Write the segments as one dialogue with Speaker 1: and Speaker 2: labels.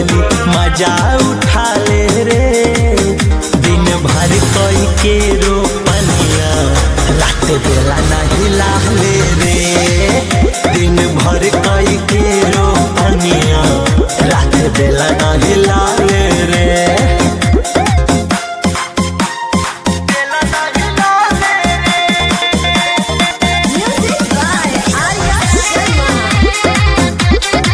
Speaker 1: होली मजा उठा ले रे दिन भर कोई के रोपनिया रात बेला नहीं लाले रे दिन भर कोई के रोपनिया रात बेला नहीं लाले रे
Speaker 2: Music by Arya Sharma.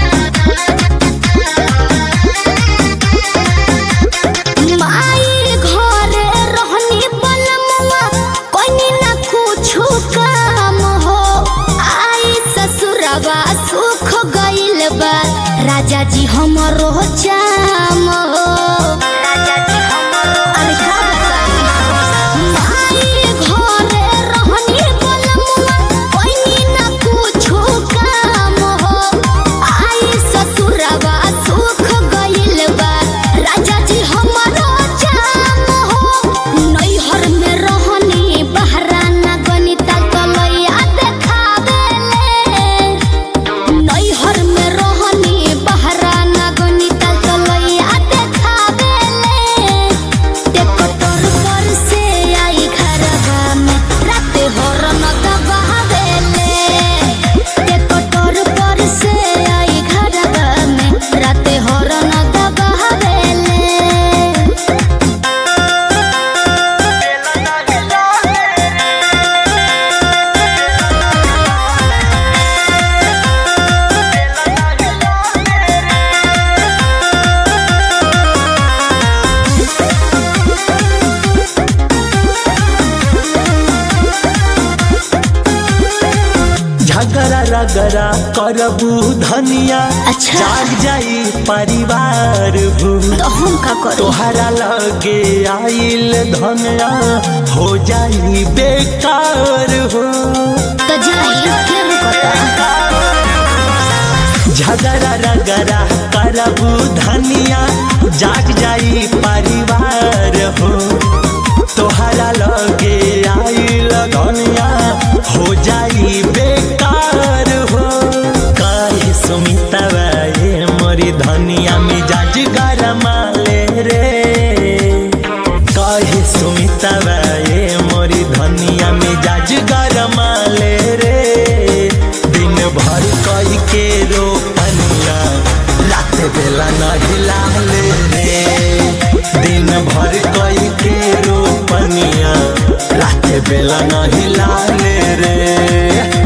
Speaker 2: माई घरे रहनी बनमुआ कोनी ना कुछु काम हो आई ससुरवा सुख गइल बा राजा जी हमरो चाम हो राजा जी हमरो अरे का बताई माई घरे रहनी बनमुआ कोनी ना कुछु काम हो आई ससुरवा सुख गइल बा राजा जी हमरो चाम हो नैहर में रहनी बहरा ना गणिता कलैया देखावेले नैहर में रहनी बहरा ना गणिता कलैया देखावेले टेकटर पर से आई घरवा में रात हरन दबावेले टेकटर पर से आई घरवा में रात हरन दबावेले
Speaker 1: झगड़ा रगड़ा करबू धनिया
Speaker 2: अच्छा।
Speaker 1: जाग जाई परिवार भू
Speaker 2: तो हम का करी
Speaker 1: तोहरा लगे आइल धनिया हो जाई बेकार हो
Speaker 2: तो जाई के रुकता
Speaker 1: झगड़ा रगड़ा करबू धनिया जाग जाई परिवार हो तोहरा लगे आइल धनिया हो जाई बेकार हो काहे सुमितवा ये मोरी धनिया मिजाज गरमा ले रे काहे सुमितवा ये मोरी धनिया मिजाज गरमा ले रे दिन भर कई के रोपनिया रात बेला नहीं लाले रे दिन भर कई के रोपनिया रात बेला नहीं लाले रे